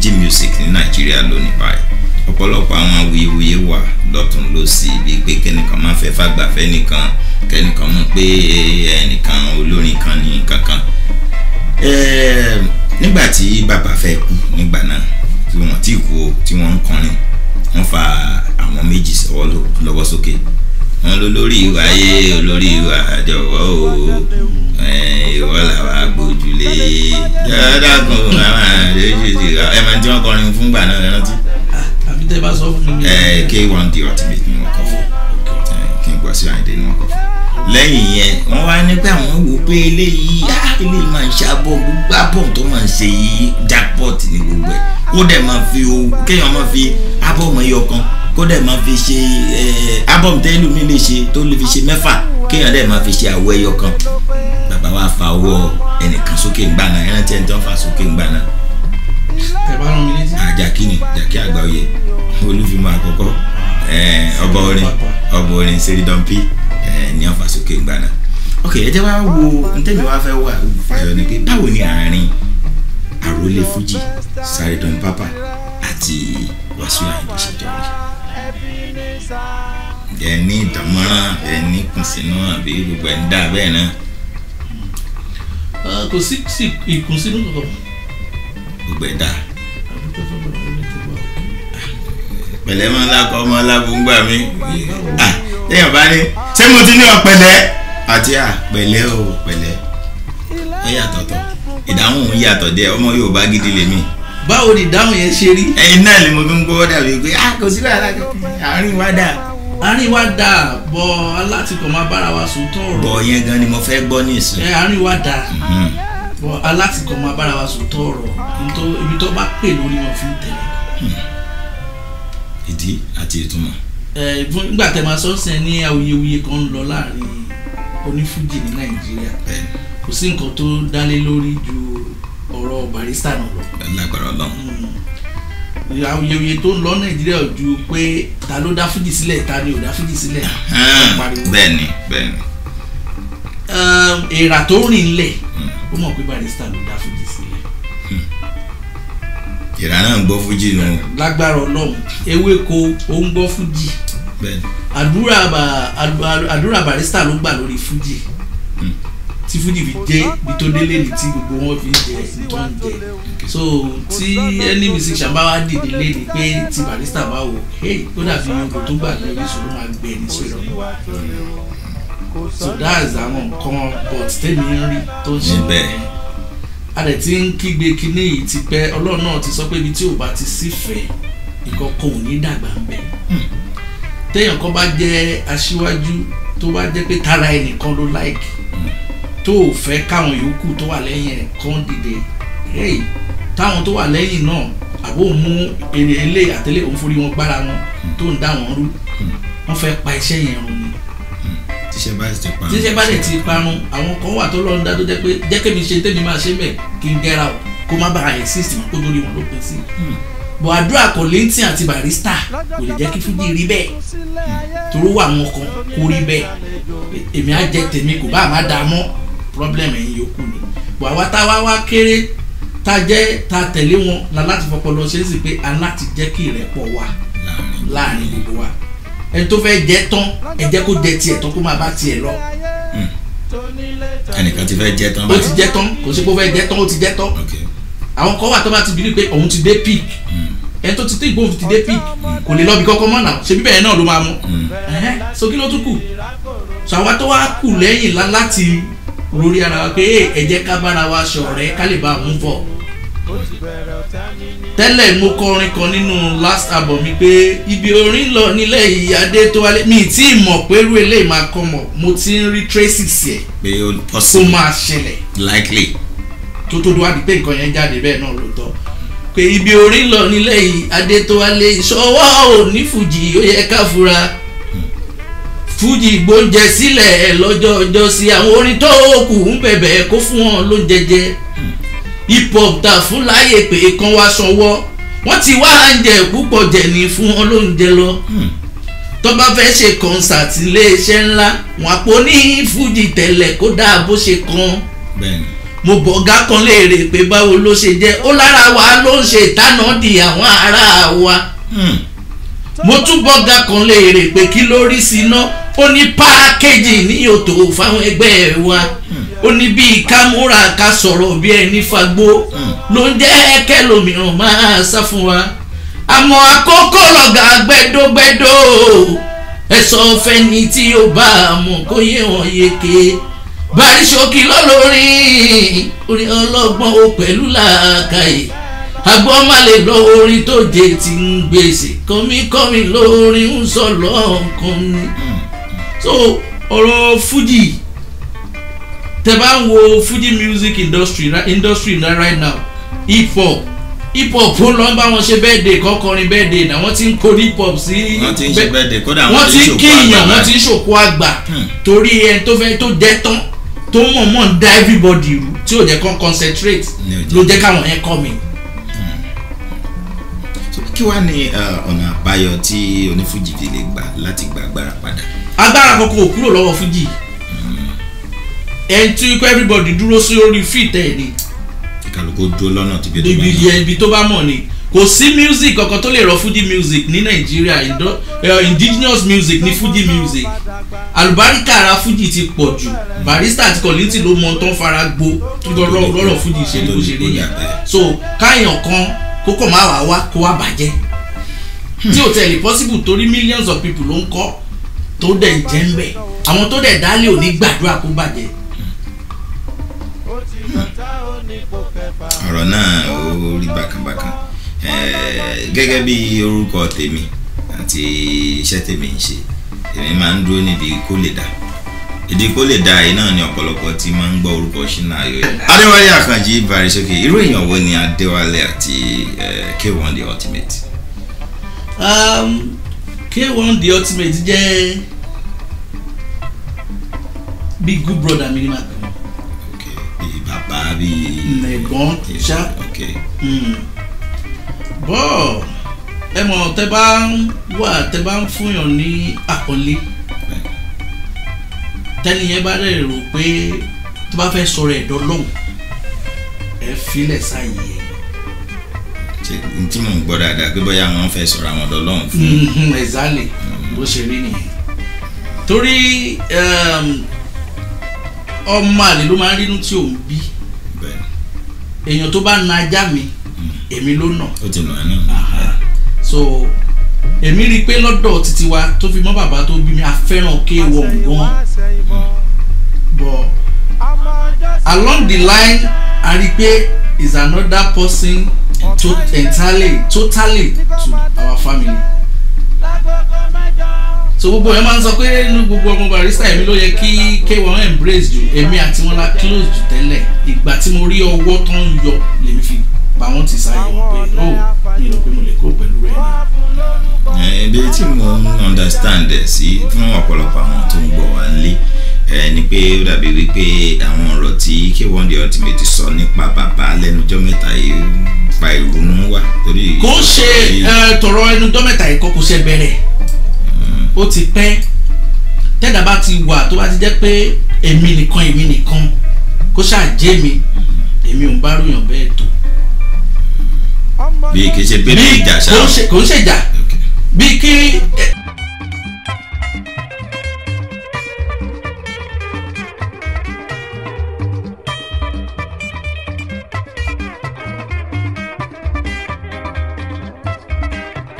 Fuji music ní Nàìjíríà lónìí báyìí ọ̀pọ̀lọpọ̀ àwọn awuyewuye wà lọ́tún lọ́sì bíi pé kẹ́nìkan máa fẹ́ fàgbàfẹ́ nìkan kẹ́nìkan mọ̀ pé ẹnìkan olórin kan ní kankan Ẹ̀ẹ́, nígbà tí bàbá fẹ́ kú nígbà náà tí wọ́n ti kú o tí wọ́n ń kọrin wọ́n fa àwọn méjì sọ́wọ́ lọ- lọ́wọ́ sókè wọ́n ló lórí ìwà ayé olórí ìwà jọ̀wọ́ o ẹ̀, ìwọ làwa gbójúlé dáadáa àwọn àdéhùn ti ra ẹ̀ máa tí wọ́n kọrin fún gbà náà ẹ rántí àbí tẹ́ bá sọ fún mi. ẹ̀ K1 the ultimate ni wọ́n kọ fún ẹ̀, kí n gbọ́ sí àìdè ni wọ́n kọ fún lẹ́yìn yẹn wọ́n wá ní pé àwọn wò pé eléyìí á eléyìí máa ń ṣàbọ̀ gbogbo àbọ̀ tó máa ń ṣe yìí jackpot ní gbogbo ẹ̀ kó dẹ̀ máa fi o kéèyàn máa fi ábọ̀mù ẹyọ kan kó dẹ̀ máa fi ṣe ábọ̀mù tẹ́lú mi lè ṣe tó lè fi ṣe mẹ́fà kéèyàn dẹ̀ máa fi ṣe àwọ̀ ẹyọ kan bàbá wa fa ọwọ́ ẹnìkan sókè ńgbà náà ẹrántí ẹni tó ń fa sókè ńgbà náà tẹ́ bá rán mi létí. àjàkí ni àjàkí àgbáyé olúfimọ́ àkọ́kọ́ eh, ọba orin ọba orin seridọ́mpì ní ọ̀fà sókè ńgbà náà ok ẹ jẹ́ wá wo ntẹ́mi wá fẹ́ wà fàyọ ni pé báwo ni àárín àròlé fújì Saheed Papa àti Wasiu Ayinde ṣe jọ rí ẹ ní ìdánmọ́ràn ẹ ní kùnsínú àbí gbogbo ẹ̀ ń dà bẹ́ẹ̀ náà Ah, kò sí sí ìkùnsínú kankan. gbogbo ẹ̀ dà àdúgbò fún bàbá mi tó wà òkè. pẹ̀lẹ́ máa ń lakọ ọmọ alábùngbà mi ah téèyàn bá ní ṣé mo ti ní ọ̀pẹ̀lẹ́ àti à pẹ̀lẹ́ o pẹ̀lẹ́ ó yàtọ̀ tọ̀ ìdáhùn òun yàtọ̀ díẹ̀ ọmọ Yorùbá gidi lèmi báwo ni ìdáhùn yẹn ṣe rí. ẹ̀yin náà ni mo fi ń gbọ́ dàbí pé ah kò sí wàhálà kankan àárín wa dà àárín wa dà bọ alátìkọ̀ máa bára wa sòótọ́ ọ̀rọ̀. bọ̀ yẹn gan ni mo fẹ́ gbọ́ ní ìsìn ẹ àárín wa dà Mhm. bọ alátìkọ̀ máa bára wa sòótọ́ ọ̀rọ̀ nítorí ibi tó bá pè lórí wọn fi ń tẹ̀lé. ìdí àti ìtumọ̀ ẹ fún nígbà tẹ máa sọ́ọ̀sẹ̀ ní awuyewuye kan ń lọ láàrin onífújì ní nàìjíríà bẹ́ẹ̀ kò sí nǹkan tó dálé lórí ju ọ̀rọ̀ barista náà lọ. ni lágbára Ọlọ́run Mm. awuyewuye tó ń lọ nàìjíríà ò ju pé ta ló dá fújì sílẹ̀ ta ni ò dá fújì sílẹ̀. Hàn, pariwo. bẹ́ẹ̀ ni bẹ́ẹ̀ ni Um, èèrà tó rìn lẹ̀ ó mọ̀ pé barista ló dá fújì sílẹ̀. ìrà náà ń gbọ́ fújì nù lágbára ọlọ́run ewéko ó ń gbọ́ fújì bẹ́ẹ̀ ni àdúrà bà- àdú- àdúrà barista ló gbà lórí fújì Hmm. tí fújì fi jẹ́ ibi tó délé ní tí gbogbo wọn fi ń jẹ ní tó ń jẹ so tí ẹni musician bá wá dìde léde pé tí barista bá wò hey ó dàbí yòókù tó gbà lórí ìṣòro máa gbẹ ní sọ̀rọ̀ so that's àwọn nǹkan but tèmi ń rí tó ń ṣe Níbẹ̀. a dẹ̀ ti ń kígbe kíní yìí ti pẹ́ ọlọ́run náà ti sọ pé ibi tí ò bá ti sífẹ̀ẹ́ ìkọ̀kọ̀ ò ní dàgbà ń bẹ̀ téèyàn kan bá jẹ́ aṣíwájú tó bá jẹ́ pé tara ẹnìkan ló láìkì tó ò fẹ́ káwọn yòókù tó wà lẹ́yìn ẹ̀ kàn dìde hey táwọn tó wà lẹ́yìn náà àbó mú èrè ilé àtẹlé òun forí wọn gbára wọn tó ń dá wọn rú wọ́n fẹ́ pa iṣẹ́ yẹn run ni tíṣẹ́ bá ti pa tíṣẹ́ bá dẹ̀ ti parun àwọn kan wà tó lọ ń dá tó jẹ́ pé jẹ́ kémi ṣe tèmi máa ṣe bẹ̀ kí n gẹ́ra o kó má bàa exist mọ́ kó lórí wọn ló pín sí. bọ̀ àdúrà kò lẹ́ńtì àti barista kò lè jẹ́ kí fújì rí bẹ́ẹ̀ toró wà wọn kan kó rí bẹ́ẹ̀ èmi á jẹ tèmi kò bá má dá mọ́ problem ẹ̀yin yòókù ni bọ̀ àwa tá wá wá kéré tá jẹ́ tá tẹ̀lé wọn la láti fọpọlọ ṣe é sì pé a láti jẹ́ kí ìrẹ́pọ̀ wà láàrin láàrin gbogbo wa ẹni tó fẹ́ jẹ tán ẹ jẹ́ kó jẹ tiẹ̀ tán kó máa bá tiẹ̀ lọ ẹnìkan ti fẹ́ jẹ́ tán ó ti jẹ tán kò sí pé ó fẹ́ jẹ tán ó ti jẹ tán ok àwọn kan wà tó bá ti bìrì pé òun ti dé peak ẹni tó ti tí ìgbóhùn ti dé peak kò lè lọ bí kọ́kọ́ mọ́ náà ṣe bíbẹ̀ yẹn náà ló máa mú ẹ̀hẹ́n, so kí ló tún kù so àwa tó wá kù lẹ́yìn lá- láti lórí ara wa pé "Hey, ẹ jẹ́ ká bára wa ṣọ̀rẹ́ ká lè bá a mú bọ̀ tẹ́lẹ̀ mo kọrin kan nínú last album mi pé ibi orin lọ nílẹ̀ ìyáde tó wálé mi tí ì mọ̀ pé irú eléyìí máa kọ́ mọ̀ mo ti ń rí traces ẹ̀ pé ó tó possible máa ṣẹlẹ̀ likely tó tó tó wá di pé nǹkan yẹn jáde bẹ́ẹ̀ náà lóòótọ́ pé ibi orin lọ nílẹ̀ yìí adétọ́wálé ìṣọwọ́ ò ní fújì ó yẹ ká fura fújì gbóúnjẹ sílẹ̀ ẹ̀ lọ́jọ́ ọjọ́ sí àwọn orin tó kù ń bẹ̀bẹ̀ kó fún wọn lóúnjẹ jẹ hip hop ta fún láàyè pé kan wá sanwó wọ́n ti wá oúnjẹ púpọ̀ jẹ̀ ní fún wọn lóúnjẹ lọ tó bá fẹ́ ṣe kọ́nsáàtì iléeṣẹ́ ńlá wọn àpò ní fújì tẹ̀lẹ̀ kó dáa bó ṣe kan bẹ́ẹ̀ni mo bọ̀ ọ̀gá kan léèrè pé báwo ló ṣe jẹ́ ó lára wa ló ń ṣe ìtànà di àwọn ará wa Hmm. mo tún bọ́gà kan léèrè pé kí ló rí sí iná ó ní pákéjì ní òtò fáwọn ẹgbẹ́ wa ó ní bíi ká múra ká sọ̀rọ̀ bí ẹni fagbó ló ń jẹ́ kẹlòmíràn máa sá fún wa àmọ́ àkókò lọ́gà gbẹ́dọ́gbẹ́dọ́ ẹ̀sọ́ fẹ́ni tí ó bá a mọ̀ kó yé wọn yeke bari ṣókí lọ́lọ́rin orin ọlọ́gbọ́n ó pẹ̀lú làákàyè agbọ́n má lè lọ orin tó jẹ ti ń gbèsè kọ́míkọ́mí lórin ń sọ lọ́ọ̀kan ni. so ọ̀rọ̀ fuji tẹ bá ń wo fuji music industry ra- industry na right now hip hop hip hop ó lọ bá wọn ṣe birthday kọkọrin birthday náà wọ́n ti ń kó hip hop sí wọ́n ti ń ṣe bẹ́ẹ̀ de kódà wọ́n ti ń ṣòkò kíyàn àgbà wọ́n ti ń ṣòkò àgbà Hmm. torí ẹni tó fẹ́ tó jẹ́ tán tó mọ̀ọ́mọ̀ ń dá everybody rú tí ò jẹ́ kán concentrate Ní ò jẹ́. ló jẹ́ káwọn yẹn kọ́ mi. So, kí wàá ní uh, ọ̀nà àbáyọ tí onífújì fi lè gbà láti gba agbára padà. agbára kankan ò kúrò lọ́wọ́ fújì ẹni tí kọ́ everybody dúró sí orí feet ẹ̀ ni kálukú dúró lọ́nà tí bí tó bá ibi yàn. yẹn ibi tó bá mọ̀ ni kò sí music kankan tó lè rọ fuji music ní nàìjíríà indo- eh, indigenous music ní fuji music àlùbáríkà ara fuji ti pọ̀ jù barista àti kọ̀lìntì ló mọ tó ń fara gbó tó lọ́rọ̀ lọ́rọ̀ fuji ṣe ní bó ṣe rí yẹn so káyàn kan kókò má wàá wá kó wá bàjẹ́ tí ò tẹ̀lé possible torí millions of people ló ń kọ́ tó dẹ̀ ń jẹ́ ń bẹ̀ àwọn tó dẹ̀ dálé ò ní gbàdúrà kó bàjẹ́ ọ̀rọ̀ náà ó rí bákanbákan Eh, gẹ́gẹ́ bí orúkọ tèmi àti iṣẹ́ tèmi ń ṣe èmi máa ń dúró níbi kó lè dá ìdí kó lè dá yìí náà ni ọ̀pọ̀lọpọ̀ tí máa ń gbọ́ orúkọ ṣínà ayọ̀ yẹn. adéwálé àkànjì barisókè irú èèyàn wo ni adéwálé àti eh, k1 the ultimate. um, k1 the ultimate jẹ́ bí good brother mi ni màá pè wọ́n. ok bíi bàbá bíi. ẹ̀gbọ́n ṣá ok mm. bọ́ ẹ mọ̀ tẹ́ bá ń wà tẹ́ bá ń fúnyàn ní àkọlé bẹ́ẹ̀. tẹ́ni yẹn bá rẹ̀ rò pé tó bá fẹ́ sọ̀rọ̀ ẹ̀dọ́ lọ́hùn ẹ filẹ̀ sáàyè ẹ̀ ṣe n tí mò ń gbọ́ dáadáa pé bóyá wọ́n fẹ́ sọ̀rọ̀ àwọn ọ̀dọ́ lọ́hùn fún exactly bó ṣe rí nìyẹn torí um, ọmọ àlè ló máa ń rínú tí òun bí bẹ́ẹ̀ èèyàn tó bá na ajá mi èmi ló nà ó ti nà ẹ́ náà. so èmi rí i pé lọ́dọ̀ títí wa tó fi mọ́ bàbá tó bí mi a fẹ́ràn kéwọ̀ gan but along the line a rí i pé is another person to entirely totally to our family so gbogbo yẹn máa ń sọ pé inú gbogbo ọmọ barista èmi ló yẹ kí k1 embrace jù èmi àti wọn la close jù tẹ́lẹ̀ ìgbà tí mo rí ọwọ́ tó ń yọ lèmi fi pa wọ́n ti sáyé wọn pé oh mi ò rò pé mo lè kó pẹ̀lú rẹ̀ ni. ibi tí mo ń understand ẹ̀ sí fún ọ̀pọ̀lọpọ̀ àwọn tó ń gbọ́ wá nílé ẹ ni pé ó dàbí wípé àwọn ọ̀rọ̀ tí k1 the ultimate sọ nípa bàbá lẹ́nujọ́ mẹ́ta yìí ń fa ìrònú wá torí. kò ń ṣe ẹ, tọrọ ẹnu dọ́mẹ́ta ẹ̀kọ́ kò ṣe bẹ̀rẹ̀ ó ti pẹ́ tẹ́dà bá ti wà tó bá ti jẹ́ pé èmi nìkan èmi nìkan kó ṣáà jẹ́ mi èmi ò ń bá ròyàn bẹ́ẹ̀ tó. bí kì í ṣe pé bí ìjà ṣá. kò ń ṣe kò ń ṣèjà Ok. bí kí ẹ,